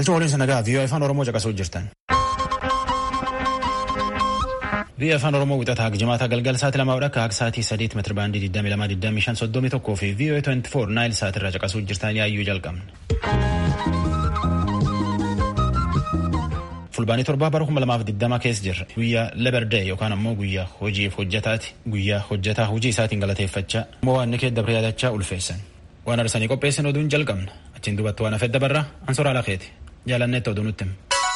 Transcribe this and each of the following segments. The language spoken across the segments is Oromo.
Galchuma waliin sanagaa viiyoo afaan Oromoo caqasuu jirtan. Viiyoo afaan Oromoo wixataa jimaata galgala sa'aatii lamaa akka akka sa'aatii sadiitti meetira baandii 22,25,31 fi viiyoo 24 naayil sa'aatii irraa caqasuu jirtan yaayyuu jalqabna. Fulbaanii torbaa bara 2020 keessa jirra. Guyyaa Laberdee yookaan ammoo guyyaa hojiif hojjetaati. Guyyaa hojjetaa hojii isaatiin galateeffachaa. Ammoo waan inni keedda yaadachaa ulfeessan. Waan arsanii qopheessin oduun jalqabna. Achiin duubatti waan hafedda barraa ansoraa lakeeti. Jaalanneetti oduu nutti.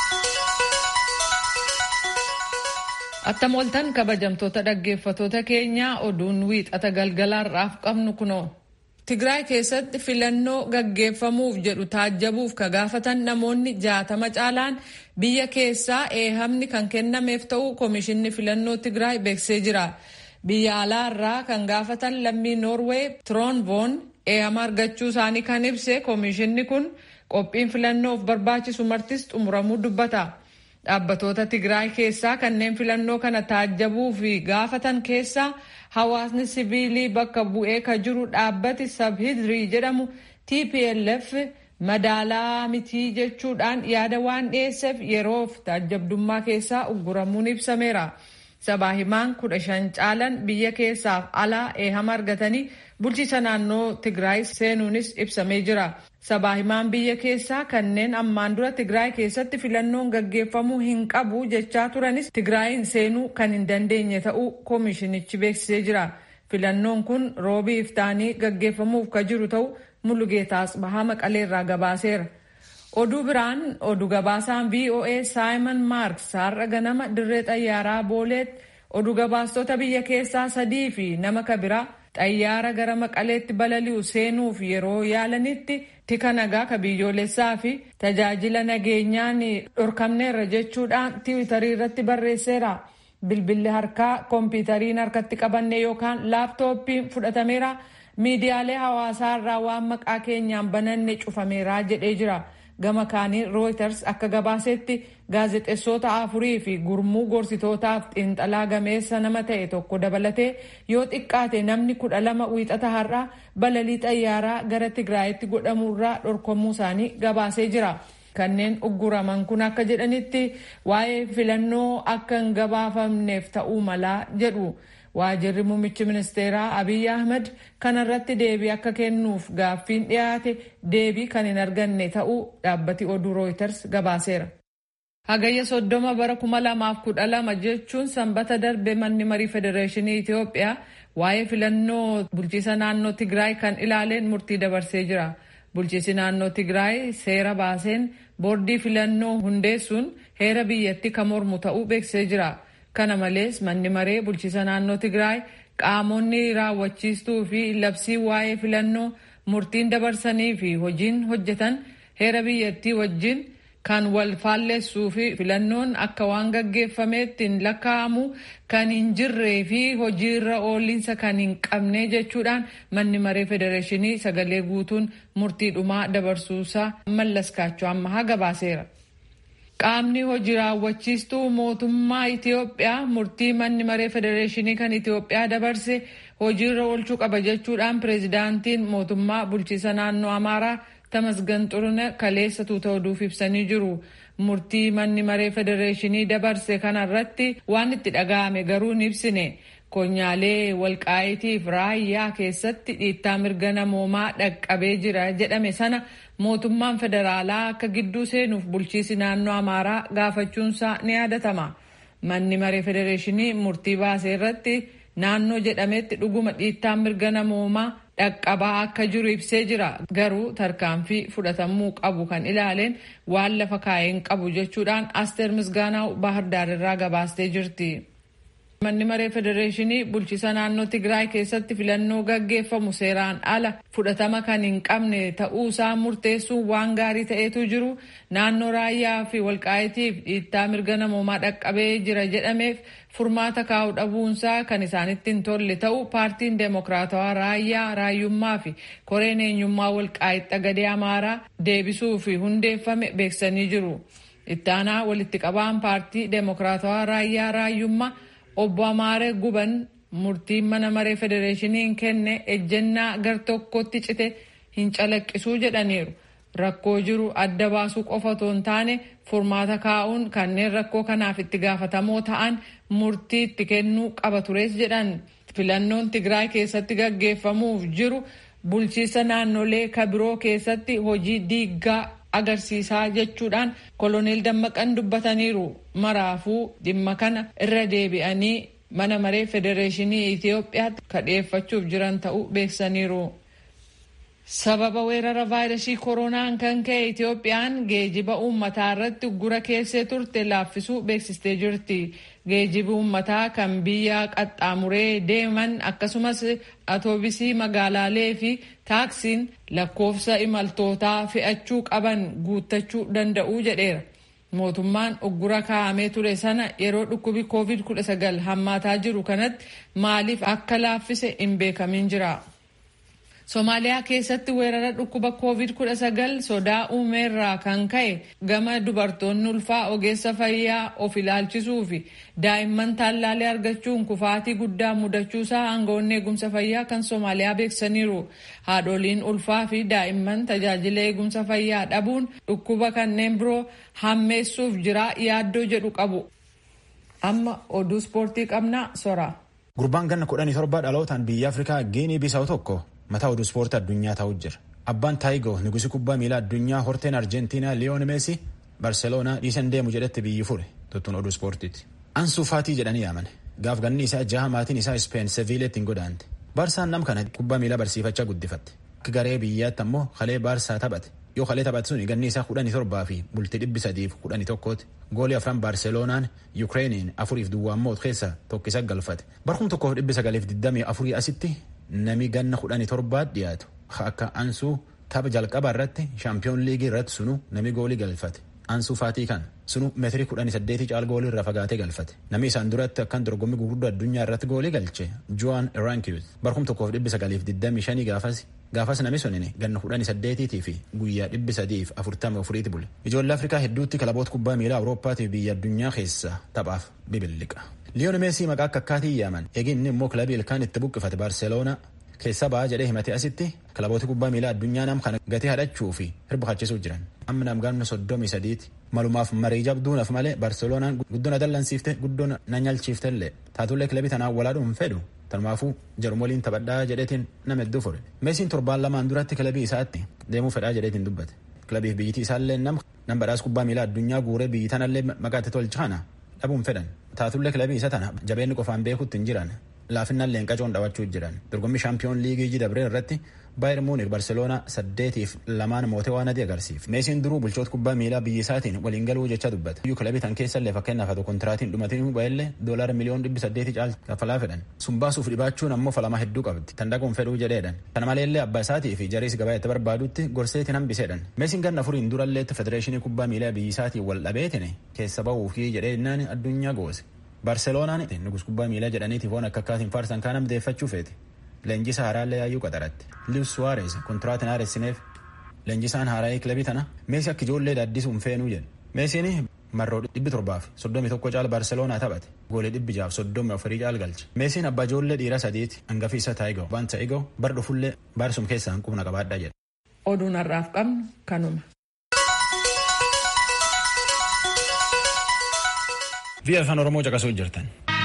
Attam oltan kabajamtoota dhaggeeffatoota keenyaa oduun wiixata galgalaarraaf qabnu kunoo. Tigraay keessatti filannoo gaggeeffamuuf jedhu taajjabuuf ka gaafatan namoonni jaatama caalaan biyya keessaa eehamni kan kennameef ta'u komishinni filannoo Tigraay beeksisee jira. Biyya alaarraa kan gaafatan lammii Noorweey Tiroonvoon eehama argachuu isaanii kan ibse komishinni kun qophiin filannoof barbaachisu martis xumuramuu dubbata. Dhaabbatoota Tigraay keessaa kanneen filannoo kana taajjabuu fi gaafatan keessaa hawaasni siviilii bakka bu'ee ka jiru dhaabbati sabhidrii jedhamu TPLF madaalaa mitii jechuudhaan yaada waan dhiyeesseef yeroof taajjabdummaa keessaa ugguramuun ibsameera. Sabaa himaan kudha shan caalan biyya keessaaf alaa eehama argatanii bulchiisa naannoo Tigraay seenuunis ibsamee jira. Sabaa himaan biyya keessaa kanneen ammaan dura Tigraay keessatti filannoon gaggeeffamuu hin qabu jechaa turanis Tigraayin seenuu kan hin dandeenye ta'uu koomishinichi beeksisee jira. Filannoon kun roobii iftaanii gaggeeffamuuf ka jiru ta'uu Mulugeetaas Bahaa Maqaleerraa gabaaseera. Oduu biraan oduu gabaasaan VOA Simon Marks har'a ganama dirree xayyaaraa booleetti oduu gabaastota biyya keessaa sadii fi nama kabiraa xayyaara gara maqaleetti balali'u seenuuf yeroo yaalanitti tika nagaa ka biyyoolessaa fi tajaajila nageenyaan dhorkamneerra jechuudhaan tiwitarii irratti barreesseera. Bilbilli harkaa koompitariin harkatti qabanne yookaan laaptooppiin fudhatameera. Miidiyaalee hawaasaa irraa waan maqaa keenyaan bananne cufameera jedhee jira. Gama kaaniin Reuters akka gabaasetti gaazexeessota afurii fi gurmuu gorsitootaaf xiinxalaa gameessa nama ta'e tokko dabalatee yoo xiqqaate namni kudha lama wiixata har'aa balalii xayyaaraa gara Tigraayitti godhamuurraa dhorkamuu isaanii gabaasee jira. Kanneen ugguraman kun akka jedhanitti waa'ee filannoo akka hin gabaafamneef ta'uu malaa jedhu. Waajirri muummichi ministeeraa Abiy Ahmed kanarratti deebii akka kennuuf gaaffiin dhiyaate deebii kan hin arganne ta'uu dhaabbati oduu Reuters gabaaseera. Hagayya soddoma bara kuma lamaaf kudha lama jechuun sanbata darbe manni marii federeeshinii Itoophiyaa waa'ee filannoo bulchiisa naannoo Tigraay kan ilaaleen murtii dabarsee jira. Bulchiisi naannoo Tigraay seera baaseen boordii filannoo hundeessuun heera biyyatti kan mormu ta'uu beeksisee jira. Kana malees manni maree bulchiisa naannoo Tigraay qaamonni raawwachiistuu fi labsii waa'ee filannoo murtiin dabarsanii fi hojiin hojjetan heera biyyattii wajjin kan wal faalleessuu fi filannoon akka waan gaggeeffameetti hin lakkaa'amu kan hin jirree fi hojiirra ooliinsa kan hin qabne jechuudhaan manni maree federeeshinii sagalee guutuun murtii dhumaa dabarsuusaa mallaskaachuu ammahaa gabaaseera. Qaamni hojii raawwachiistuu mootummaa Itiyoophiyaa murtii manni maree federeeshinii kan Itiyoophiyaa dabarse hojiirra oolchuu qaba jechuudhaan pireezidaantiin mootummaa bulchiisa naannoo Amaaraa Tamasgan Xurune kaleessa tuuta oduuf ibsanii jiru. Murtii manni maree federeeshinii dabarse kanarratti waan itti dhaga'ame garuu hin ibsine. Konyaalee walqaayitiif raayyaa keessatti dhiittaa mirga namoomaa dhaqqabee jira jedhame sana mootummaan federaalaa akka gidduu seenuuf bulchiisi naannoo amaaraa gaafachuunsaa ni yaadatama. Manni maree federeeshinii murtii baasee irratti naannoo jedhametti dhuguma dhiittaa mirga namoomaa dhaqqabaa akka jiru ibsee jira. Garuu tarkaanfii fudhatamuu qabu kan ilaaleen waan lafa kaa'een qabu jechuudhaan Asteer Misgaanaaw Baahirdaar irraa gabaastee jirti. Manni maree federeeshinii bulchiisa naannoo Tigraay keessatti filannoo gaggeeffamu seeraan ala fudhatama kan hin qabne ta'uusaa murteessuun waan gaarii ta'eetu jiru naannoo raayyaa fi walqaayitiif dhiittaa mirga namoomaa dhaqqabee jira jedhameef furmaata kaa'u dhabuunsaa kan isaanitti hin tolle ta'u paartiin deemokiraatawaa raayyaa raayyummaa fi koreen eenyummaa walqaayit xagadee amaaraa deebisuu fi hundeeffame beeksisanii jiru. Ittaanaa walitti qabaan paartii deemokiraatawaa raayyaa raayyummaa obbo Amaaree Guban murtiin mana maree federeeshiniin kenne ejjennaa gar tokkotti cite hin calaqqisuu jedhaniiru. rakkoo jiru adda baasuu qofa otoo hin taane furmaata kaa'uun kanneen rakkoo kanaaf itti gaafatamoo ta'an murtii itti kennuu qaba tures jedhan filannoon tigraay keessatti gaggeeffamuuf jiru bulchiisa naannolee kabiroo keessatti hojii diiggaa agarsiisaa jechuudhaan koloneel dammaqan dubbataniiru maraafuu dhimma kana irra deebi'anii mana maree federeeshinii itiyoophiyaatti kadheeffachuuf jiran ta'uu beeksaniiru. sababa weerara vaayirasii koronaan kan ka'e itiyoophiyaan geejiba uummataa irratti uggura keessee turte laaffisuu beeksistee jirti geejibi uummataa kan biyya qaxxaamuree deeman akkasumas atoobisii magaalaalee fi taaksiin lakkoofsa imaltootaa fe'achuu qaban guuttachuu danda'uu jedheera mootummaan uggura kaa'amee ture sana yeroo dhukkubi covid 19 hammaataa jiru kanatti maaliif akka laaffise hin beekamin jira. Somaaliyaa keessatti weerara dhukkuba COVID-19 sodaa uumeerraa kan ka'e gama dubartoonni ulfaa ogeessa fayyaa of ilaalchisuu fi daa'imman tallaalee argachuun kufaatii guddaa mudachuusaa aangawoonni eegumsa fayyaa kan Somaaliyaa beeksaniiru. Haadholiin ulfaa fi daa'imman tajaajila eegumsa fayyaa dhabuun dhukkuba kanneen biroo hammeessuuf jira yaaddoo jedhu qabu. Amma oduu ispoortii qabnaa sora. Gurbaan ganna kudhanii torba dhalootaan biyya Afrikaa Giinii Bisawu tokko mataa oduu ispoortii addunyaa ta'uu jira. Abbaan Taayigo nugusi kubbaa miilaa addunyaa horteen Arjentiinaa Liyoon Meesii Barseloonaa dhiisan deemu jedhetti biyyi fure tuttuun oduu ispoortiiti. Ansuu Faatii jedhanii yaaman. Gaaf ganni isaa jaha maatiin isaa Ispeen Seviileetti hin godaante. Baarsaan nam kana kubbaa miilaa barsiifachaa guddifatte. Akka garee biyyaatti ammoo kalee Baarsaa taphate. Yoo kalee taphate sun ganni isaa kudhanii torbaa fi bultii dhibbi sadiif kudhanii tokkooti. Goolii afran Baarseloonaan Yukireeniin afuriif duwwaan moot keessa tokkisa galfate. Barkum tokkoof dhibbi sagaliif digdamii afurii asitti nami ganna kudhanii torbaat dhiyaatu akka ansuu tapha jalqabaa irratti shaampiyoon liigii irratti sunu nami goolii galfate ansuu faatii kan sunu meetirii kudhanii saddeetii caal goolii irra fagaatee galfate nami isaan duratti akkan dorgommii gurguddoo addunyaa irratti goolii galche joan erankiyus barkum tokkoof dhibbi sagaliif digdamii shanii gaafas gaafas nami sunini ganna kudhanii saddeetiitii fi guyyaa dhibbi sadiif afurtama afuriiti bule ijoollee afrikaa hedduutti kilaboota kubbaa miilaa awurooppaatii biyya addunyaa keessaa taphaaf bibilliqa. liyoon meesii maqaa akka akkaatii yaaman eeginni immoo kilabii ilkaan itti buqqifate baarseloonaa keessa ba'aa jedhee himate asitti kilaboota kubbaa miilaa addunyaa nam kana gatii hadhachuu fi hirbachiisuu jiran amma nam ganna soddomii sadiiti malumaaf marii jabduunaf malee baarseloonaan guddoon adallansiifte guddoon na nyalchiiftellee taatullee kilabii tanaan walaadhuun fedhu tanumaafuu jarum waliin taphadhaa jedheetiin nama hedduu fure meesiin torbaan lamaan duratti kilabii isaatti deemuu fedhaa jedheetiin dubbate kilabiif biyyittii isaallee nam nam badhaas kubbaa miilaa addunyaa guuree biyyi tanallee maqaatti tolchaana dhabuun fedhan taatullee kilabii isa tana jabeenni qofaan beekutti hin jiran laafinnaan leenqacoon dhawachuu jiran dorgommii shaampiyoon liigii jidabree irratti baayir muunik barseloonaa saddeetiif lamaan mootee waan adii agarsiif meesiin duruu bulchoota kubbaa miilaa biyya isaatiin waliin galuu jecha dubbate iyyuu kilabii tan keessallee fakkeenyaaf haa kontiraatiin dhumatiin ba'ellee doolaara miliyoon dhibbi saddeetii caal kaffalaa fedhan sun baasuuf dhibaachuun ammoo falamaa hedduu qabdi tan dhaquun fedhuu jedheedhan kana maleellee abbaa isaatii fi jariis gabaa itti barbaadutti gorseetiin hambiseedhan meesiin ganna furiin duralleetti federeeshinii kubbaa miilaa biyya isaatiin wal dhabeetine keessa ba'uufii jedheennaan addunyaa goose barseloonaan nugus kubbaa miilaa jedhaniitiif waan akka akkaatiin faarsan kaan amdeeffachuu feete leenjisa haaraallee yaayyuu qaxaratti lius suwaares kontiraatiin haaressineef leenjisaan haaraayee kilabii tana meesi akka ijoollee daaddisuun feenuu jedhe meesiin marroo dhibbi torbaaf soddomii tokko caal barseloonaa taphate goolee dhibbi jaaf soddomii afurii caal galche meesiin abbaa ijoollee dhiira sadiiti hangafi isa taayigoo waan ta'igoo bar dhufullee baarsum keessaa qubna qabaadhaa jedhe. oduun har'aaf qabnu kanuma. Biyya afaan Oromoo caqasuu jirtan.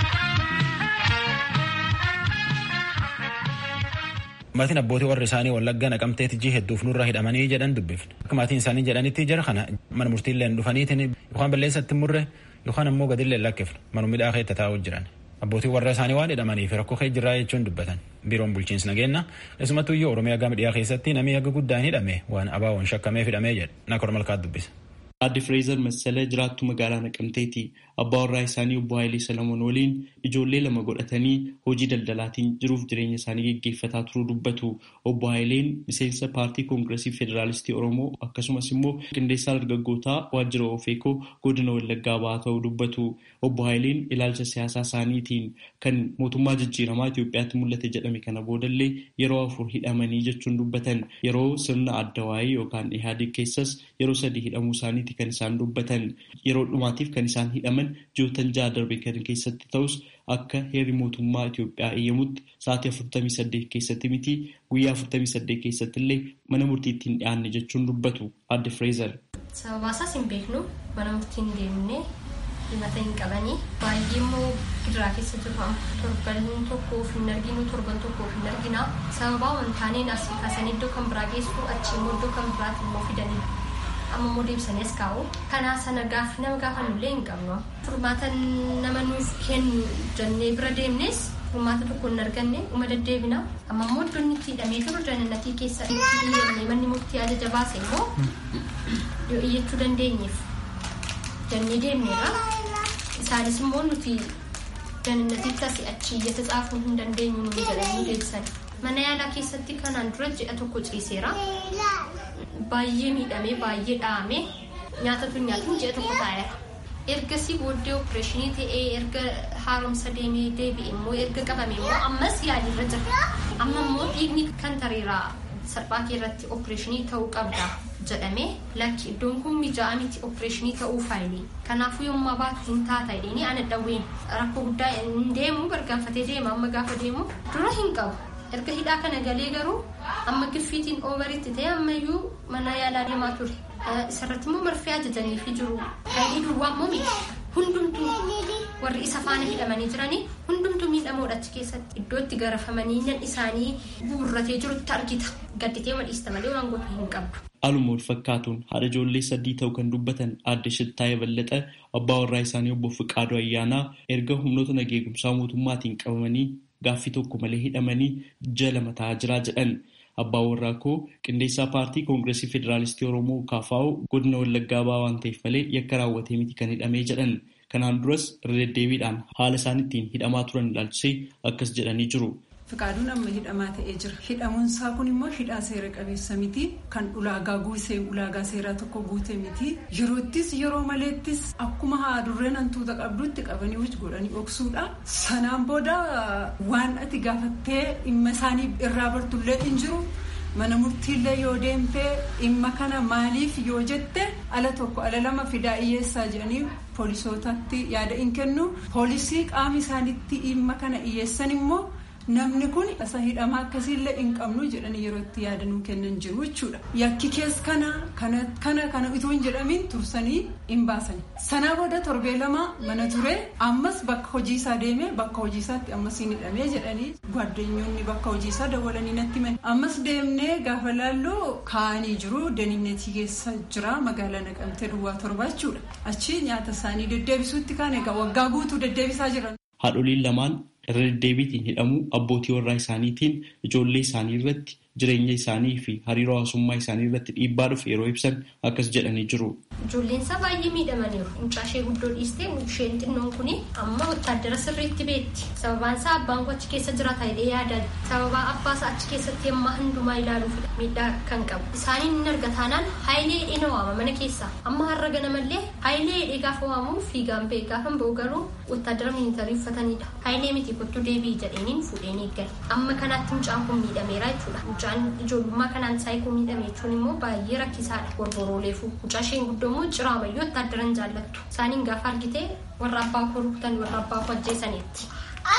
Maatiin abbootii warri isaanii wallaggaa naqamteetti jii hedduuf nurra hidhamanii jedhan dubbifne. Akka maatiin isaanii jedhanitti jara kana mana murtiillee dhufaniitiin yookaan balleessatti murre yookaan ammoo gadillee lakkifne manuma midhaa keessa taa'uu jiran. Abbootii warra isaanii waan hidhamaniif rakkoo kee jirraa jechuun dubbatan. Biiroon bulchiinsa nageenya keessumattuu iyyuu Oromiyaa gama dhiyaa keessatti namni haga guddaan hidhame waan abaawoon shakkameef hidhamee jedha. Nakor malkaat dubbisa. Aadde Fireezer Massalee jiraattu magaalaa Naqamteeti. Abbaa warraa isaanii obbo Hayilee Salamoon waliin ijoollee lama godhatanii hojii daldalaatiin jiruuf jireenya isaanii geggeeffataa turuu dubbatu. Obbo Hayileen miseensa paartii koongiresii federaalistii Oromoo akkasumas immoo qindeessaa dargaggootaa waajjira Ofeekoo godina Wallaggaa ba'aa ta'uu dubbatu. Obbo Hayileen ilaalcha siyaasaa isaaniitiin kan mootummaa jijjiiramaa Itoophiyaatti mul'ate jedhame kana boodallee yeroo afur hidhamanii jechuun dubbatan. Yeroo sirna adda waa'ee yookaan ihaadii keessas yeroo sadii hidhamuu isaanii isaaniiti kan isaan dubbatan yeroo dhumaatiif kan isaan hidhaman ji'oottan ja'a darbe kan keessatti ta'us akka heerri mootummaa Itoophiyaa eeyyamutti sa'aatii afurtamii saddeet keessatti miti guyyaa afurtamii saddeet keessatti illee mana murtiitti hin dhiyaanne jechuun dubbatu adde Fireezer. Sababaa isaas hin beeknu mana murtiin deemnee himata hin qabanii baay'ee immoo gidiraa keessa jiru torban tokkoof hin arginu torban tokkoof hin argina sababaa wantaaneen asii kaasanii iddoo kan biraa geessu achi immoo iddoo kan biraatti immoo fidanii amma immoo deebisanii as kaa'u kanaa sana gaaffii nama gaafannullee hin qabnu furmaata nama nuuf kennu jennee bira deemnes furmaata tokko hin arganne uma deddeebina amma immoo iddoon itti hidhamee jiru jannatii keessa itti iyyannee manni murtii ajaja baase immoo yoo iyyachuu dandeenyeef jennee deemneera isaanis immoo nuti jannatitti asii achi iyyata xaafuu hin dandeenyu nu jedhanii deebisan mana yaalaa keessatti kanaan dura ji'a tokko ciiseera baay'ee miidhamee baay'ee dhahamee nyaatatu nyaatin ji'a tokko taa'eera ergasii booddee opereeshinii ta'ee erga haaromsa deemee deebi'e immoo erga qabame immoo ammas yaaliirra jira amma immoo dhiigni kan tareeraa salphaa kee irratti opereeshinii ta'uu qabda jedhamee lakki iddoon kun mijaa'aa miti opereeshinii ta'uu faayilii kanaafuu yommuu baatu hin taata jedhanii ana dhawween rakkoo guddaa hin deemu gargaarfatee deema amma gaafa deemu dura hin qabu erga hidhaa kana galee garuu amma giffiitiin ooveritti ta'e ammayyuu mana yaalaa deemaa ture isarratti immoo marfee ajajanii fi jiru faayilii duwwaa immoo miti hundumtuu warri isa faana hidhamanii jiranii hundumtuu miidhamoodha achi keessatti iddootti garafamanii nan isaanii buurratee jirutti argita gadditee madhiista malee waan godhu hin qabdu. Haaluma wal fakkaatuun haadha ijoollee sadii ta'uu kan dubbatan aadde Shittaayee Ballaxa abbaa warraa isaanii obbo Fiqaaduu Ayyaanaa erga humnoota nageegumsaa mootummaatiin qabamanii gaaffii tokko malee hidhamanii jala mataa jiraa jedhan. Abbaa warraa koo qindeessaa paartii koongireesii federaalistii Oromoo KFO godina Wallaggaa ba'aa waan ta'eef malee yakka raawwatee miti kan hidhamee jedhan. Kanaan duras irra deddeebiidhaan haala isaan ittiin hidhamaa turan ilaalchisee akkas jedhanii jiru. Fiqaaduun amma hidhamaa ta'ee jira. Hidhamuunsaa kun immoo hidhaa seera qabeessa miti. Kan ulaagaa guusee ulaagaa seeraa tokko guute miti. Yeroottis yeroo maleettis akkuma haadurreen hantuuta qabdutti qabanii wajji godhanii dhoksuudha. Sanaan booda waan ati gaafattee dhimma isaanii irraa bartullee hin jiru. Mana murtiillee yoo deemtee dhimma kana maaliif yoo jette ala tokko ala lama fidaa hiyyeessaa jedhanii poolisootatti yaada hin kennu. Poolisii qaama isaaniitti dhimma kana hiyyeessan immoo. Namni kun isa hidhamaa akkasiillee hin qabnu jedhanii yeroo itti yaadanuu kennan jiru jechuudha. Yakki keessa kana kana kana utuu hin jedhamiin tursanii hin baasan. Sanaa booda torbee lama mana ture ammas bakka hojii isaa deemee bakka hojii isaatti ammas hin hidhamee jedhanii gwaddeenyonni bakka hojii isaa dawwalanii natti himan. Ammas deemnee gaafa laalluu kaa'anii jiru daniinnetii keessa jira magaalaa naqamtee duwwaa torba jechuudha. Achi nyaata isaanii deddeebisuutti kaan egaa waggaa guutuu deddeebisaa jiran. Haadholiin lamaan irra deddeebiitiin hidhamuu abbootii warraa isaaniitiin ijoollee isaanii irratti jireenya isaanii fi hariiroo hawaasummaa isaanii irratti dhiibbaa dhufe yeroo ibsan akkas jedhanii jiru. Ijoolleen isaa baay'ee miidhamaniiru. Mucaa ishee guddoo dhiistee isheen xinnoon kun amma wottaaddara sirriitti beetti. Sababaan isaa abbaan koo achi keessa jiraata jedhee yaadan. Sababaa abbaa isaa achi keessatti ammaa hundumaa ilaaluuf miidhaa kan qabu. Isaaniin hin arga taanaan haayilee hidhee na waama mana keessaa. Amma har'a ganamallee haayilee hidhee gaafa waamu fiigaan ba'e gaafa ba'u garuu wottaaddara miilitarii uffatanidha. Haayilee miti kottu deebii jedheeniin fuudheen eeggale. Amma kanaatti mucaan kun miidhameera jechuudha. Mucaan ijoollummaa kanaan saayikoo miidhame jechuun immoo baay'ee rakkisaadha. Gorborooleefu. Mucaa isheen guddoo immoo ciraamayyuu wottaaddaran jaallattu. Isaaniin gaafa argite warra abbaa koo rukutan warra abbaa koo ajjeesaniitti.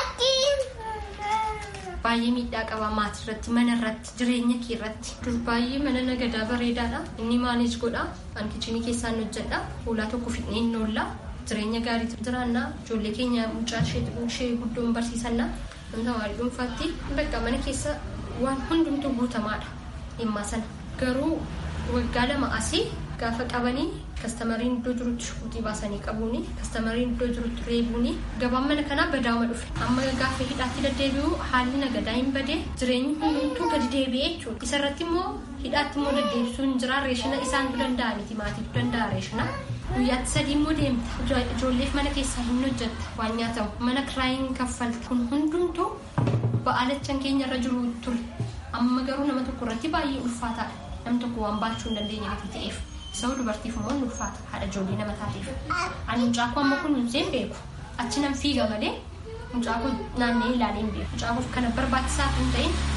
Baay'ee miidhaa qaba maatii irratti, mana irratti, jireenya kee irratti. Dur baay'ee mana nagadaa bareedaadha. Inni maaneej godha. An kichinii keessaan hojjedha. Fuulaa tokko fidnee hin oolla. Jireenya gaarii jiraannaa. Ijoollee keenya mucaa ishee guddoon barsiisannaa. Namni hawaarii dhuunfaatti bakka mana keessa waan hundumtuu guutamaadha. Dhimma sana. Garuu waggaa lama asii gaafa qabanii kastamariin iddoo jirutti shukuutii baasanii qabuuni kastamariin iddoo jirutti reebuuni gabaan mana kanaa badaama dhufe amma gaafa hidhaatti deddeebi'u haalli nagadaa hin badee jireenyi hundumtuu gadi deebi'ee jechuudha isarratti immoo hidhaatti immoo deddeebisuu hin jira reeshina isaantu danda'a miti maatiitu danda'a reeshina guyyaatti sadii immoo deemta ijoolleef mana keessaa hin hojjetta waan nyaatamu mana kiraayin kaffalti kun hundumtuu ba'aalachan keenya irra jiru ture amma garuu nama tokko irratti baay'ee ulfaataadha nam tokko waan baachuu hin dandeenye miti ta'eef isa dubartiif immoo ni ulfaata haadha ijoollee nama taateef ani mucaa koo amma kun hin beeku achi nan fiiga malee mucaa kun naannee ilaalee hin beeku mucaa koo kana barbaachisaa hin ta'in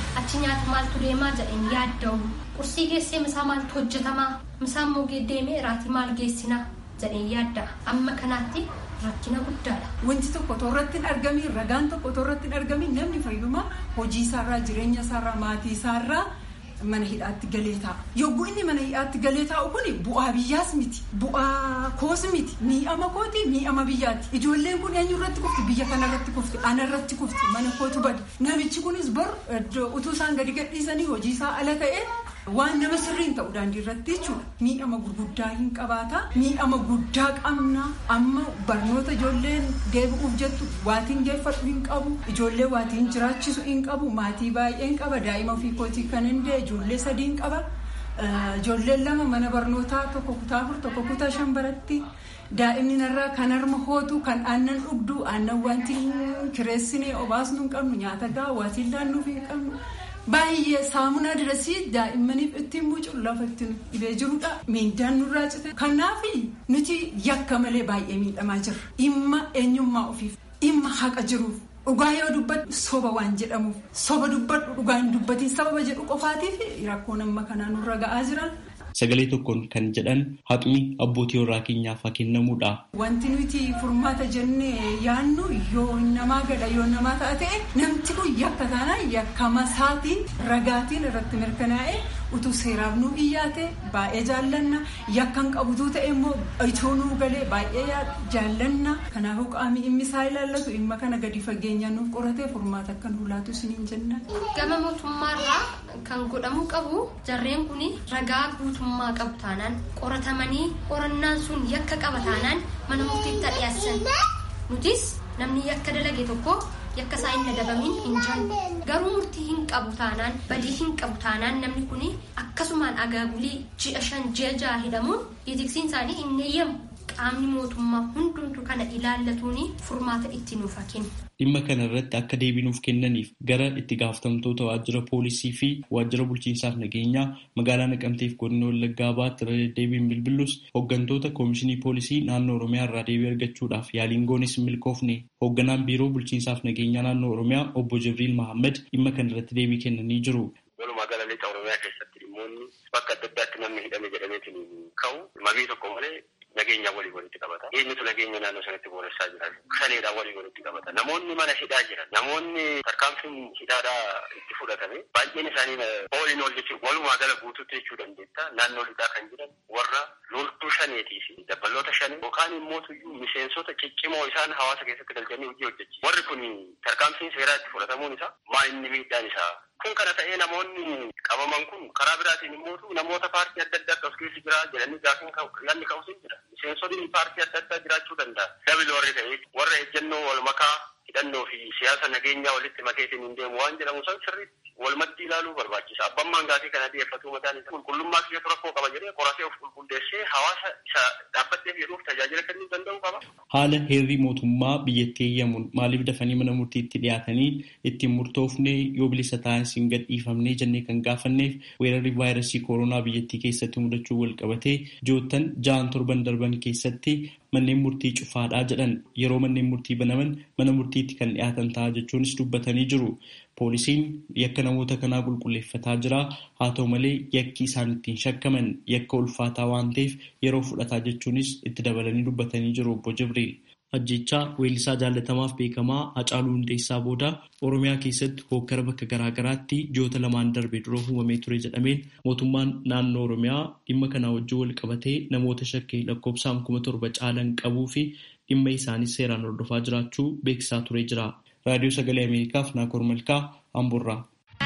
achi nyaata maaltu deemaa jedheen yaadda'u qursii geessee misaa maaltu hojjetamaa misaa immoo deemee raatii maal geessinaa jedheen yaadda'a amma kanaatti rakkina guddaadha. Wanti tokko irratti hin argamin ragaan tokko irratti hin argamin namni fayyuma hojii isaarraa jireenya isaarraa maatii isaarraa mana hidhaatti galee ta'a. Yogguu inni mana hidhaatti galee taa'u kun bu'aa biyyaas miti. Bu'aa koos miti. Miidhama kooti miidhama biyyaati. Ijoolleen kun eenyu irratti kufti biyya kana irratti kufti ana irratti kufti mana kootu bada. Namichi kunis bor utuu isaan gadi gadhiisanii hojii isaa ala ta'e waan nama sirriin ta'u daandii irratti jechuudha. Miidhama gurguddaa hin qabaata. Miidhama guddaa qabna. Amma barnoota ijoolleen deebi'uuf jettu waatiin geeffadhu hin qabu. Ijoollee waatiin jiraachisu hin qabu. Maatii baay'een qaba. Daa'ima ofii kootii kan hin ijoollee sadiin qaba. Ijoolleen lama mana barnootaa tokko kutaa afur tokko kutaa shan baratti. Daa'imni narraa kan harma hootu kan aannan dhugdu aannan wanti kireessinee obaasnu hin qabnu nyaata gahaa waatiin laannuuf hin qabnu. Baay'ee saamunaa dirasii daa'immaniif ittiin mucuun lafa ittiin dhibee jirudha. Miindaan nurraa cite. Kanaaf nuti yakka malee baay'ee miidhamaa jirra. Dhimma eenyummaa ofiif dhimma haqa jiruuf dhugaa yoo dubbadhu soba waan jedhamuuf soba dubbadhu dhugaa hin dubbatiin sababa jedhu qofaatiif rakkoon amma kanaa nurra ga'aa jiran. Sagalee tokkoon kan jedhan haqni abbootii warraa keenyaaf haa kennamuudha. Wanti nuti furmaata jennee yaannu yoo namaa gala yoo namaa ta'a ta'e namti kun yakka taanaan yakkama isaatiin ragaatiin irratti mirkanaa'e utuu seeraaf nu iyyaate baay'ee jaallanna yakkan qabutuu ta'e immoo itoo nuu galee baay'ee jaallanna kanaafuu qaamni dhimmi isaa ilaallatu dhimma kana gadi fageenyaan nuuf qoratee furmaata akka nu laatu isiniin jenna. Gama mootummaarraa kan godhamuu qabu jarreen kun ragaa guutummaa qabu taanaan qoratamanii qorannaan sun yakka qaba taanaan mana murtiitti dhiyaassan nutis namni yakka dalage tokko yakka isaa hin adabamin hin jiru garuu murtii hin qabu taanaan badii hin qabu taanaan namni kun akkasumaan agaagulii ji'a shan ji'a ja'a hidhamuun itiksiin isaanii hin eeyyamu qaamni mootummaa hundumtu kana ilaallatuuni furmaata itti nuuf kennu. Dhimma kana irratti akka deebinuuf kennaniif gara itti gaafatamtoota waajjira poolisii fi waajjira bulchiinsaaf nageenyaa magaalaa Naqamteef godina Wallaggaa baatti irra deddeebiin bilbilus hooggantoota koomishinii poolisii naannoo Oromiyaa irraa deebii argachuudhaaf yaaliin goonis hin milkoofne. Hoogganaan biiroo bulchiinsaaf nageenyaa naannoo Oromiyaa obbo Jibriil Mahammad dhimma kana irratti deebii kennanii jiru. Walumaa gala lixa Oromiyaa keessatti dhimmoonni bakka adda addaatti namni hidhame jedhameetiin ka'u mabii tokko malee nageenya walii walitti qabata. Eenyutu nageenya naannoo sanatti booressaa jira. Shaneedhaan walii walitti qabata. Namoonni mana hidhaa jiran, namoonni tarkaanfiin hidhaadhaa itti fudhatame baay'een isaanii ooliin ol jechuun walumaa gala guutuutti jechuu dandeetta. Naannoo lixaa kan jiran warra loltuu shaneetii fi dabballoota shanee yookaan immoo miseensota ciccimoo isaan hawaasa keessatti galchanii hojii hojjechiisu. Warri kun tarkaanfiin seeraa itti fudhatamuun isaa maa inni miidhaan isaa kun kana ta'ee namoonni qabaman kun karaa biraatiin immoo namoota paartii adda addaa as keessa jira jedhanii gaafiin yaadni ka'us hin jira. Miseensonni paartii adda addaa jiraachuu danda'a. Dabili warri ta'ee warra ejjennoo wal makaa hidhannoo fi siyaasa nageenyaa walitti makeetiin hin deemu waan jedhamu san sirriitti walumatti ilaaluu barbaachisa. Abbammaan gaafii kana dhiyeeffatu mataan isaa qulqullummaa kiyyatu rakkoo qaba jedhee qoratee of qulqulleessee hawaasa isa dhaabbatteef jedhuuf tajaajila kennuu danda'uu qaba. Haala heerri mootummaa biyyattii eeyyamuun maaliif dafanii mana murtiitti dhiyaatanii ittiin murtoofne yoo bilisa ta'an hin gadhiifamne jennee kan gaafanneef weerarri vaayirasii kooroonaa biyyattii keessatti mudachuu wal qabatee ji'oottan ja'an torban darban keessatti manneen murtii cufaadhaa jedhan yeroo manneen murtii banaman mana murtiitti kan dhiyaatan ta'a jechuunis dubbatanii jiru. Poolisiin yakka namoota kanaa qulqulleeffataa jira. Haa ta'u malee yakki isaan ittiin shakkaman yakka ulfaataa waan ta'eef yeroo fudhataa jechuunis itti dabalanii dubbatanii jiru obbo Jibriil. Ajjechaa weellisaa jaalatamaaf beekamaa Hacaaluu Hundeessaa booda Oromiyaa keessatti hookkara bakka garaa garaatti ji'oota lamaan darbe dura uumamee ture jedhameen mootummaan naannoo Oromiyaa dhimma kanaa wajjin wal qabatee namoota shakkii lakkoofsaan kuma torba caalan qabuu fi dhimma isaanis seeraan hordofaa jiraachuu beeksisaa ture jira. Raadiyoo Sagalee Ameerikaaf Naakoor Malkaa Amburraa.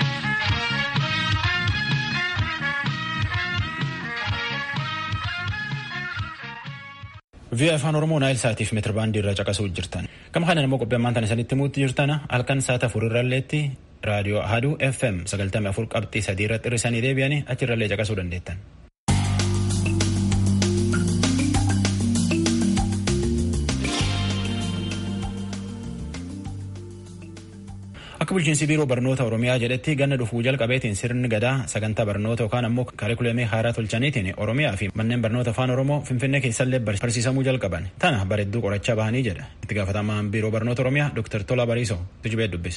Vi'a afaan Oromoo Naayil Saatiif meetira baandii irraa caqasuu jirtan. Gama kana immoo qophii ammaan tana isinitti himuutti jirtan halkan saata afur irralleetti raadiyoo Ahaduu FM sagaltamii afur qabxii sadii irratti hir'isanii deebi'anii achirrallee caqasuu dandeettan. Akka bulchiinsi biiroo barnoota Oromiyaa jedhetti ganna dhufuu jalqabeetiin sirni gadaa sagantaa barnoota yookaan ammoo kaarikulamii haaraa tolchaniitiin Oromiyaa fi manneen barnoota afaan Oromoo Finfinnee keessallee barsiisamuu jalqaban. Tana bareedduu qorachaa bahanii jedha. Itti gaafatamaan biiroo barnoota Oromiyaa Dr. Tola Bariisoo tujubee dubbise.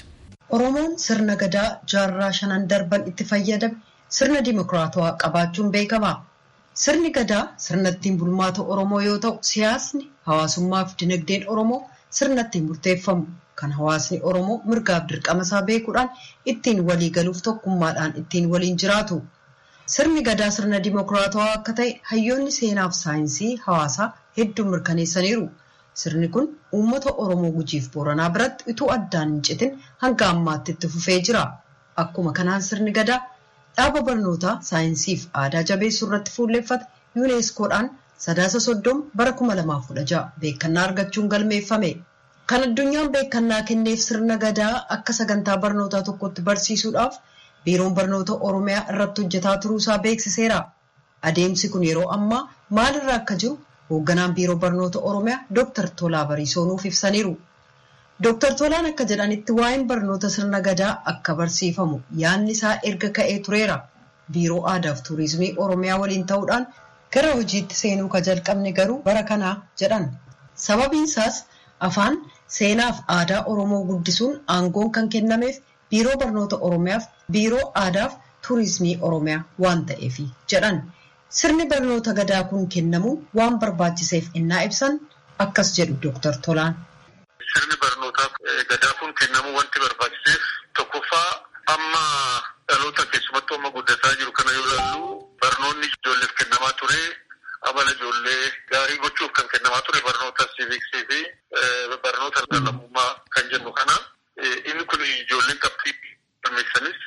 Oromoon sirna gadaa jaarraa shanan darban itti fayyadame sirna dimokiraatawaa qabaachuun beekama. Sirni gadaa sirna ittiin bulmaata Oromoo yoo ta'u, siyaasni, hawaasummaa fi dinagdeen Oromoo sirna ittiin murteeffamu kan hawaasni Oromoo mirgaaf dirqama isaa beekuudhaan ittiin walii galuuf tokkummaadhaan ittiin waliin jiraatu. Sirni gadaa sirna dimokiraatawaa akka ta'e hayyoonni seenaa fi saayinsii hawaasaa hedduun mirkaneessaniiru. Sirni kun uummata Oromoo gujiif Booranaa biratti utuu addaan hin citin hanga ammaatti itti fufee jira. Akkuma kanaan sirni gadaa dhaaba barnootaa saayinsii fi aadaa jabeessuu irratti fuulleeffate yuuneeskoodhaan sadaasa soddoma bara kuma lamaaf kudha ja'a beekannaa argachuun galmeeffame. Kan addunyaan beekannaa kenneef sirna gadaa akka sagantaa barnootaa tokkotti barsiisuudhaaf biiroon barnoota Oromiyaa irratti hojjetaa turuusaa beeksiseera. Adeemsi kun yeroo ammaa maalirra akka jiru hoogganaan biiroo barnoota Oromiyaa Dr. Tolaa Bariisoo nuuf ibsaniiru. Dr. Tolaan akka jedhanitti waa'een barnoota sirna gadaa akka barsiifamu yaadni isaa erga ka'ee tureera. Biiroo aadaa fi tuurizimii Oromiyaa waliin ta'uudhaan gara hojiitti seenuu ka jalqabne garuu bara kanaa jedhan. Sababiin isaas afaan seenaa fi aadaa Oromoo guddisuun aangoon kan kennameef biiroo barnoota Oromiyaaf biiroo aadaa fi tuurizimii Oromiyaa waan ta'eef jedhan. Sirni barnoota gadaa kun kennamuun waan barbaachiseef innaa ibsan akkas jedhu Dr. Tolaan. Sirni barnootaa gadaa kun kennamuu wanti barbaachiseef tokkoffaa amma dhaloota keessumattuu amma guddataa jiru kana yoo ilaallu barnoonni ijoolleef kennamaa ture amala ijoollee gaarii gochuuf kan kennamaa ture barnoota siiviksii fi barnoota lammummaa kan jennu kana inni kun ijoolleen qabxii galmeessanis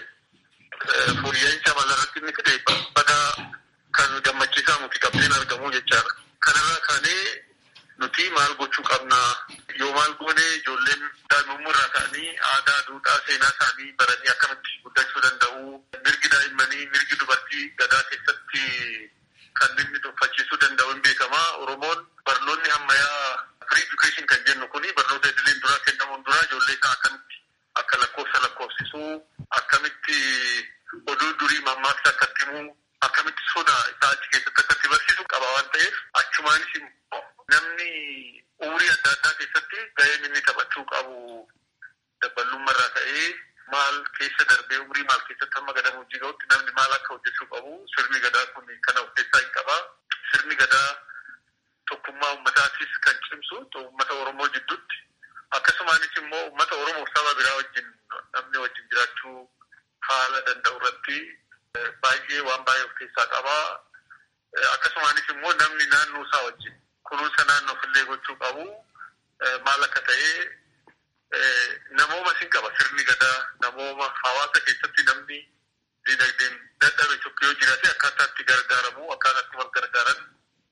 fooyya'insa amala irratti inni fide badaa kan gammachiisaa nuti qabxeen argamu jechaadha. Kanarraa kaanee nuti maal gochuu qabna yoo maal goone ijoolleen daa'imummaa irraa ka'anii aadaa duudhaa seenaa isaanii baranii akkamitti guddachuu danda'u mirgi daa'immanii mirgi dubartii gadaa keessatti kan inni tuffachiisuu danda'u hin beekama oromoon barnoonni ammayyaa free education kan jennu kuni barnoota idileen duraa kennamuun duraa ijoollee isaa akkamitti akka lakkoofsa lakkoofsisuu akkamitti oduu durii mammaaksa akkatti himuu akkamitti soda isaa achi keessatti akkatti barsiisu qaba waan ta'eef achumaanis immoo namni umurii adda addaa keessatti gaheen inni taphachuu qabu daballummaa irraa ka'ee maal keessa darbee umurii maal keessatti hamma gadamu hojii ga'utti namni maal akka hojjechuu qabu sirni gadaa kun kana of keessaa hin qaba. Sirni gadaa tokkummaa ummataatis kan cimsu uummata Oromoo jidduutti akkasumaanis immoo uummata Oromoo saba biraa wajjin namni wajjin jiraachuu haala danda'u irratti baay'ee waan baay'ee of keessaa qaba. Akkasumaanis immoo namni naannoo isaa wajjin kunuunsa naannoof illee gochuu qabu maal akka ta'e namooma sin qaba sirni gadaa namooma hawaasa keessatti namni dinagdeen dadhabe tokko yoo jiraate akkaataa itti gargaaramu akkaataa itti wal gargaaran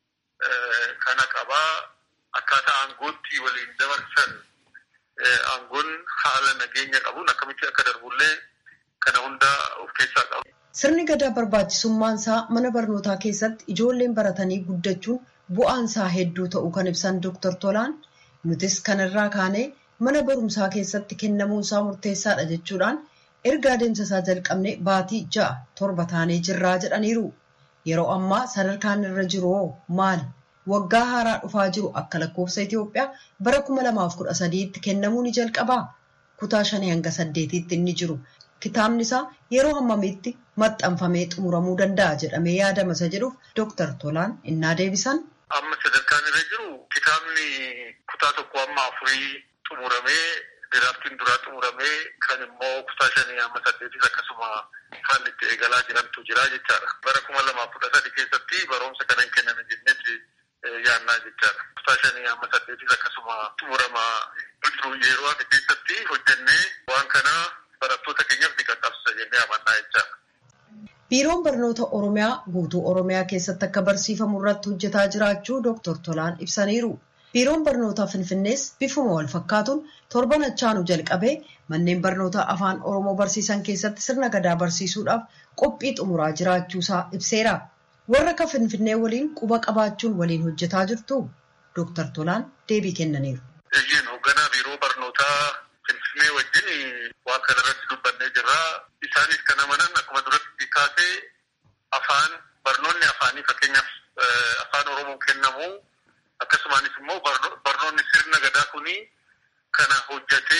kana qabaa akkaataa aangootti waliin dabarsan aangoon haala nageenya qabuun akkamitti akka darbullee kana hunda of keessaa qabu. Sirni gadaa barbaachisummaan isaa mana barnootaa keessatti ijoolleen baratanii guddachuun bu'aan isaa hedduu ta'uu kan ibsan Dr. Tolaan nutis kanarraa kaanee mana barumsaa keessatti kennamuun isaa murteessaadha jechuudhaan erga adeemsa isaa jalqabne baatii ja'a torba taanee jirraa jedhaniiru. Yeroo ammaa sadarkaan irra jiru hoo maali? Waggaa haaraa dhufaa jiru akka lakkoofsa Itoophiyaa bara kuma lamaaf kudha sadiitti kennamuu ni jalqabaa. Kutaa shanii hanga saddeetiitti inni jiru. Kitaabni isaa yeroo hammamiitti maxxanfamee xumuramuu danda'a jedhamee yaadama isa jedhuuf Dr. Tolaan innaa deebisan. Amma sadarkaan irra jiru kitaabni kutaa tokko amma afurii xumuramee diraaftiin duraa xumuramee kan immoo kutaa shanii amma saddeetis akkasuma haalli itti eegalaa jirantu jira jechaadha. Bara kuma lamaaf kudha sadi keessatti barumsa kana hin kenname jennetti yaannaa jechaadha. Kutaa shanii amma saddeetis akkasuma xumurama jiru yeroo ati keessatti hojjennee waan kana barattoota keenyaaf ni qaqqabsisa jennee amannaa jechaadha. Biiroon barnoota Oromiyaa guutuu Oromiyaa keessatti akka barsiifamu irratti hojjetaa jiraachuu Dr. Tolaan ibsaniiru. Biiroon barnootaa Finfinnees bifuma wal fakkaatuun torban achaanu jalqabee manneen barnootaa afaan Oromoo barsiisan keessatti sirna gadaa barsiisuudhaaf qophii xumuraa jiraachuusaa ibseera. Warra akka Finfinnee waliin quba qabaachuun waliin hojjetaa jirtu Dr. Tolaan deebii kennaniiru. Eeyyeen hoogganaa biiroo barnootaa Finfinnee wajjin waan kana irratti dubbannee jirra. Isaanis kan amanan akkuma duratti kaasee afaan barnoonni afaanii fakkeenyaaf afaan Oromoo kennamu akkasumaanis immoo barnoonni sirna gadaa kuni kana hojjatee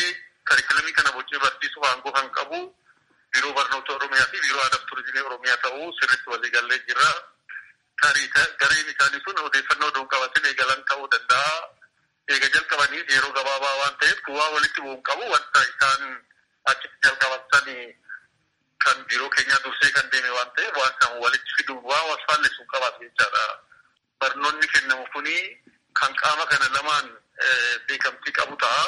karikilamii kana bocee barsiisuuf aangoo kan qabu biiroo barnoota Oromiyaa fi biiroo aadaa turizimii Oromiyaa ta'uu sirriitti waliigallee jira. Tarii gareen isaanii sun odeeffannoo odoon qabatin eegalan ta'uu danda'a. Eega jalqabaniif yeroo gabaabaa waan ta'eef kuwaa walitti bu'uun qabu wanta isaan achitti jalqabatan kan biiroo keenyaa dursee kan deeme waan ta'eef waan san walitti fiduun waa wal faalleessuun qabaatu jechaadha. Barnoonni kennamu kuni kan qaama kana lamaan beekamtii qabu ta'a.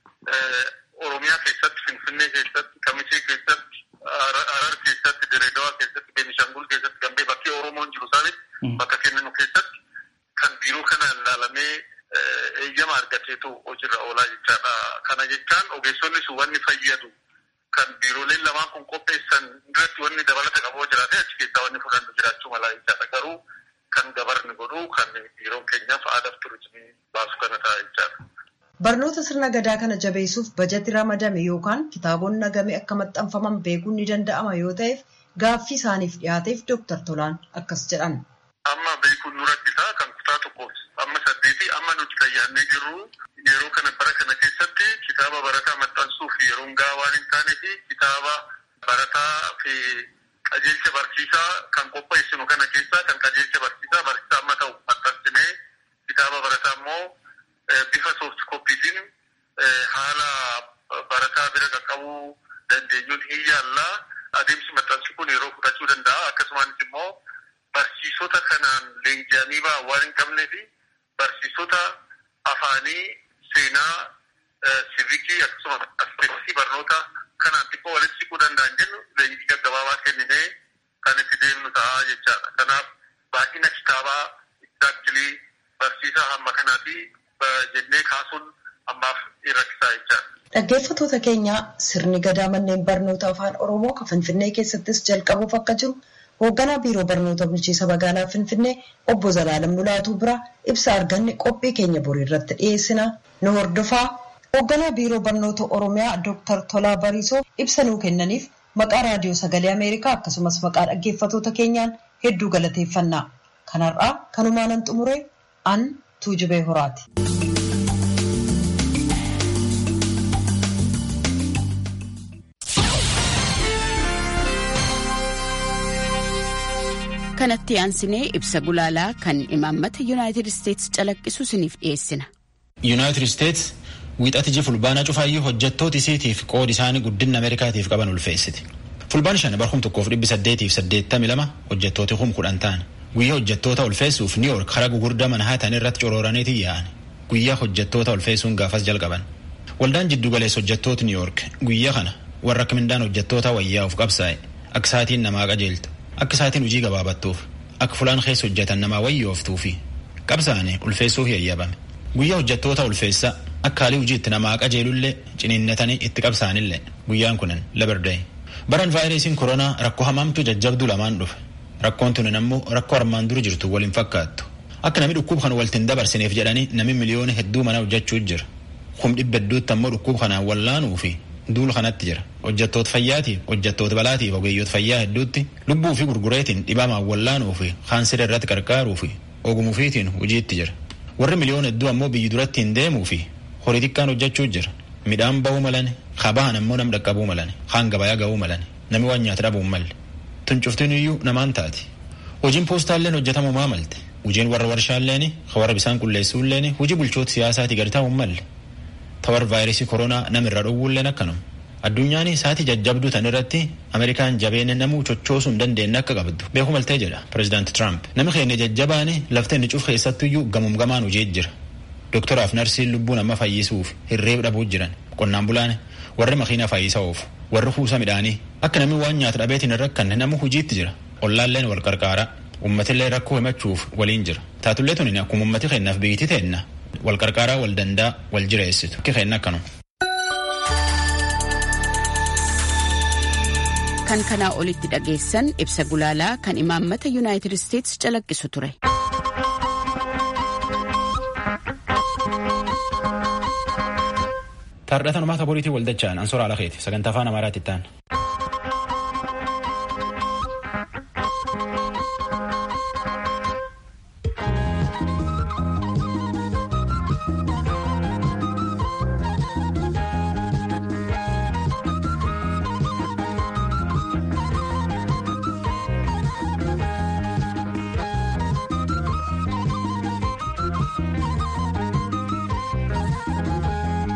Oromiyaa keessatti, Finfinnee keessatti, Kamisee keessatti, Harar keessatti, Direedawaa keessatti, Beenishangul keessatti, Gambee bakkee Oromoon jiru isaanitti bakka kennamu keessatti kan biiroo kana ilaalamee eeyyama argateetu hojiirra oolaa jechaadha. Kana jechaan ogeessonni sun wanni fayyadu kan biirooleen lamaan kun qopheessan irratti wanni dabalata qaboo jiraate achi keessaa wanni fudhannu jiraachuu malaa jechaadha. Garuu kan gabarni godhu kan biiroon keenyaaf aadaaf turizimii baasu kana ta'a jechaadha. Barnoota sirna gadaa kana jabeessuuf bajeti ramadame yookaan kitaabonni nagame akka maxxanfaman beekuun ni danda'ama yoo ta'eef gaaffii isaaniif dhiyaateef Dooktar Tolaan akkas jedhan. Amma beekuun nu rakkisaa kan kutaa tokkoof amma saddeetii amma nuti fayyaannee jirru yeroo kana bara kana keessatti kitaaba barataa maxxansuuf yeroon gahaa waan hin taanee fi kitaaba barataa fi qajeelcha barsiisaa kan qopheessinu kana keessaa kan qajeelcha barsiisaa barsiisaa amma ta'u maxxansinee kitaaba barataa immoo bifa sooft koppiitiin haala barataa bira qaqqabuu dandeenyuun hin yaallaa adeemsi maxxansi kun yeroo fudhachuu danda'a akkasumas immoo barsiisota kanaan leenji'anii ba'an waan hin qabnee fi barsiisota afaanii seenaa sivikii akkasumas aspektii barnoota kanaan xiqqoo walitti siquu danda'an jennu leenjii gaggabaabaa kenninee kan itti deemnu ta'a jechaadha. Kanaaf baay'ina kitaabaa exactly barsiisaa hamma kanaatii jennee kaasuun ammaaf rakkisaa jechaadha. Dhaggeeffattoota keenya sirni gadaa manneen barnoota afaan Oromoo kan Finfinnee keessattis jalqabuuf akka jiru hoogganaa biiroo barnoota bulchiinsa magaalaa Finfinnee obbo Zalaalam Mulaatuu bira ibsa arganne qophii keenya borii irratti dhiyeessina nu hordofaa. Hoogganaa biiroo barnoota Oromiyaa Dr. Tolaa Bariisoo ibsa nuu kennaniif maqaa raadiyoo sagalee Ameerikaa akkasumas maqaa dhaggeeffattoota keenyaan hedduu galateeffannaa. Kanarraa kanumaanan xumure an Tuujubee Horaati. kanatti aansinee ibsa gulaalaa kan imaammata yuunaayitid isteetsi calaqqisu isiniif dhiyeessina. yuunaayitid isteetsi wiixati iji fulbaanaa cufaayyuu hojjettoota isiitiif qoodi isaanii guddina ameerikaatiif qaban ulfeessiti. fulbaan shan barhum tokkoof dhibbi saddeetiif saddeettamii lama hojjettooti hum kudhan ta'an guyyaa hojjettoota ulfeessuuf niw yoork karaa gugurdaa manhaatan irratti corooraniiti yaa'an guyyaa hojjettoota ulfeessuun gaafas jalqaban. waldaan jiddu galeessa hojjettoota niw yoork guyyaa kana warra akka mindaan hojjettoota wayyaa'uuf qabsaa'e akka saatiin namaa qajeeltu akka saatiin hojii gabaabattuuf akka fulaan keessa hojjetan namaa wayyooftuu fi qabsaa'anii ulfeessuuf yayyabame guyyaa hojjettoota ulfeessaa akka haalii hojiitti namaa qajeelullee ciniinnatanii itti qabsaanillee guyyaan kunin labardee baran vaayirasiin koronaa rakkoo hamaamtu jajjabduu lamaan dhufe rakkoon tunin ammoo rakkoo armaan dura jirtu waliin fakkaattu akka namni dhukkuba kana waltiin dabarsineef jedhanii namni miliyoona hedduu mana hojjechuu jira kum dhibba hedduutti ammoo dhukkuba kanaan wallaanuu fi duula kanatti jira hojjettoota fayyaatiif hojjettoota balaatiif ogeeyyoota fayyaa hedduutti lubbuu fi gurgureetiin dhibamaan wallaanuu fi kaansira irratti qarqaaruu fi ogumuufiitiin hojiitti jira warri miliyoona hedduu ammoo biyyi duratti hin deemuu fi horii xiqqaan hojjechuu jira midhaan ba'uu malane kabahan ammoo nam dhaqqabuu malane kaan gabayaa ga'uu malane namni waan nyaata dhabuu malle tuncuftiin iyyuu namaan taati hojiin poostaalleen hojjetamumaa malte hojiin warra warshaalleen warra bisaan qulleessuulleen hojii bulchoota siyaasaatii gadi ta'uu malle tawar vaayirasii koronaa namirra dhowwulleen akkanuma addunyaan saatii jajjabduu tan irratti ameerikaan jabeenya namuu chochoosuu hin dandeenye akka qabdu beeku maltee jedha pireezidaanti tiraamp nami keenya jajjabaane lafteen ni cuf keessattuyyuu gamum gamaan hojii jira dooktoraaf narsiin lubbuu nama fayyisuuf hirreef dhabuu jiran qonnaan bulaan warri makiina fayyisa oofu warri kuusa midhaanii akka namni waan nyaata dhabeetiin hin rakkanne nama hojiitti jira ollaalleen wal qarqaaraa ummatillee rakkoo himachuuf waliin jira taatullee tunin akkuma ummati keennaaf biyyiti teenna wal qarqaaraa wal dandaa wal jireessitu akka keenna akkanuma. kan kanaa olitti dhageessan ibsa gulaalaa kan imaammata yuunaayitid isteetsi calaqqisu ture. Taardhatan uummata boriitii waldachaan ansoora ala keeti sagantaa afaan amaaraatti ta'an.